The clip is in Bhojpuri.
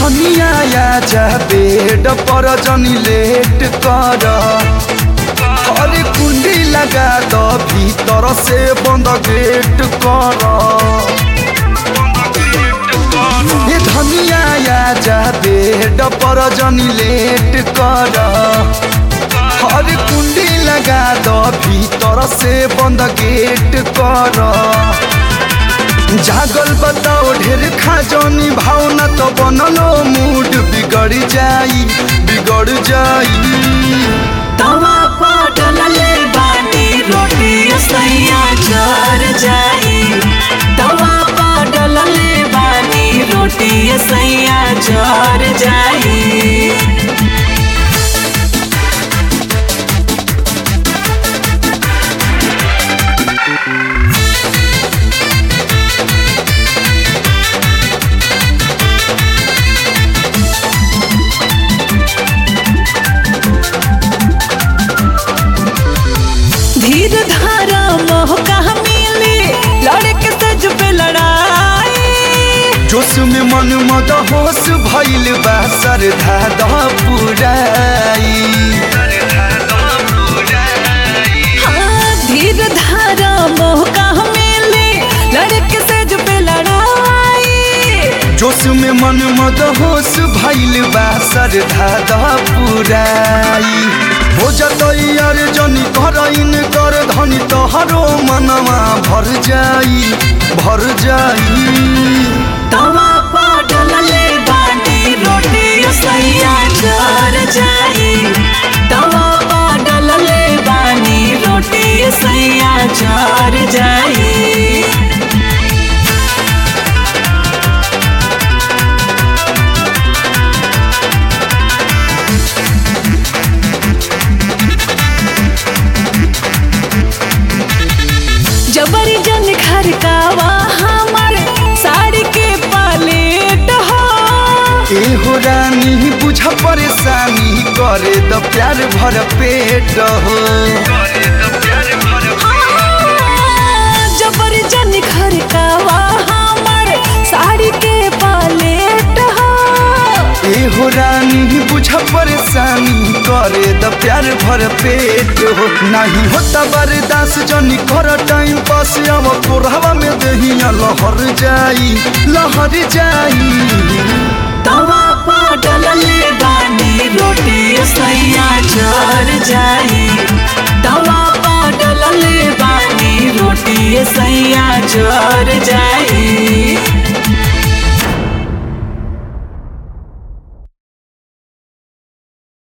धनिया आजा बेड पर जनी लेट कर अरे कुंडी लगा दो भीतर से बंद गेट कर ये धनिया आजा बेड पर जनी लेट कर अरे कुंडी लगा दो भीतर से बंद गेट कर जागल बताओ ढेर खाजनी भावना तो बनलो मूड बिगड़ जाई बिगड़ जाई तवा पटल ले बानी रोटी सैया जर जाई तवा पटल ले बानी रोटी सैया जर जाई धीर धारा मोह कहाँ मिली लड़के सज पे लड़ाई जोश में मन मद होश भइल बा सरधा द पुराई हाँ, धीर धारा मोह कहाँ मिली लड़के सज पे लड़ाई जोश में मन मद होश भइल बा सरधा द पुराई हो जतई यार जनी कर इन कर धनी तोहरो मनवा भर जाई भर जाई तवा पटल ले बाटी रोटी सैया जर जाई तवा पटल ले बानी रोटी सैया जर जाई जबरी जन घर कावा हमर साड़ी के पलेट हो एहो रानी बुझ परेशानी करे द प्यार भर पेट हो जबरी जन घर कावा हमर साड़ी के पलेट हो एहो रानी बुझ परेशानी करे द प्यार भर पेट हो नहीं होता बर्दाश्त जनी कर टाइम पास अब कोरहवा में दहिया लहर जाई लहर जाई